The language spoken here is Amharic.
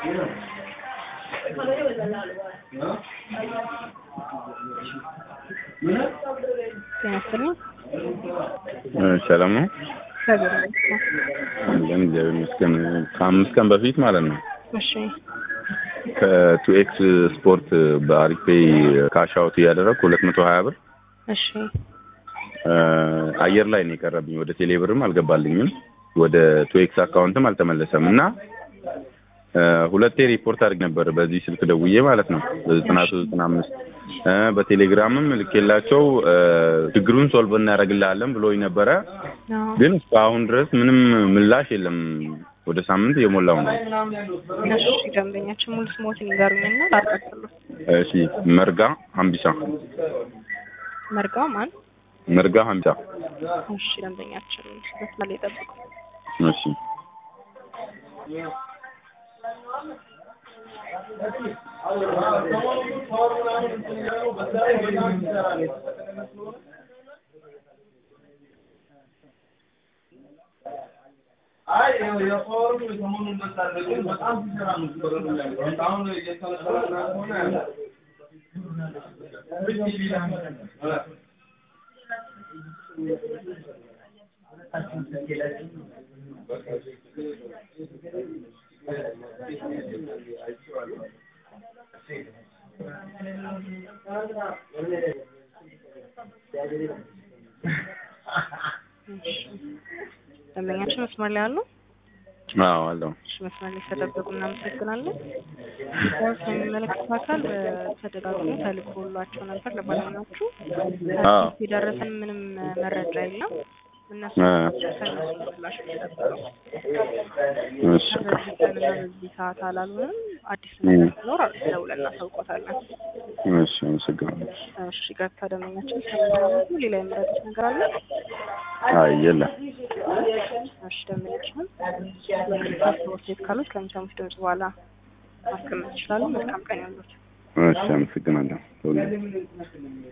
ጤና ይስጥልኝ። ሰላም ነው። እግዚአብሔር ይመስገን። አለን እግዚአብሔር ይመስገን። ከአምስት ቀን በፊት ማለት ነው እሺ ከቱኤክስ ስፖርት በአሪፍ ፔይ ካሽ አውት እያደረግኩ ሁለት መቶ ሀያ ብር እሺ አየር ላይ ነው የቀረብኝ። ወደ ቴሌብርም አልገባልኝም ወደ ቱኤክስ አካውንትም አልተመለሰም እና ሁለቴ ሪፖርት አድርግ ነበር በዚህ ስልክ ደውዬ ማለት ነው በዘጠና ሶስት ዘጠና አምስት በቴሌግራምም ልኬላቸው ችግሩን ሶልቭ እናደርግልሃለን ብሎኝ ነበረ። አዎ። ግን እስካሁን ድረስ ምንም ምላሽ የለም። ወደ ሳምንት እየሞላው ነው። እሺ ደንበኛችን ሙሉ ስሞትን ይንገሩኝና ላርቀጥሉት። እሺ መርጋ ሀምቢሳ መርጋ ማን? መርጋ ሀምቢሳ እሺ ደንበኛችን በስላል የጠብቁ። እሺ አይ የፓወሩ ሰሞኑን እንደሳለ ግን በጣም ሲሰራ ነው ሲበረዱ አሁን እየተለቀለና ሆነ ደንበኛችን መስመር ላይ አሉ። አዎ አለው እሺ መስመር ላይ ስለጠበቁ እናመሰግናለን። ያው የሚመለከተው አካል ተደጋግሞ ተልኮላቸው ነበር ለባለሙያዎቹ። አዎ። የደረሰን ምንም መረጃ የለም። እነሱ አ። ከእነሱ ምላሽ የተጠበቀው እሺ በዚህ ቀንና በዚህ ሰዓት አላሉንም። አዲስ ነገር ሲኖር ደውለን እናሳውቆታለን። እሺ አመሰግናለሁ። እሺ ቀጥታ ደንበኛችን ስለሚያመጡ ሌላ የምረጡት ነገር አለ? አይ የለም። እሺ ደንበኛችን ፓስፖርት ሴት ካሉት ከሚሰሙት ድምጽ በኋላ ማስቀመጥ ይችላሉ። መልካም ቀን ያሉት እሺ አመሰግናለሁ።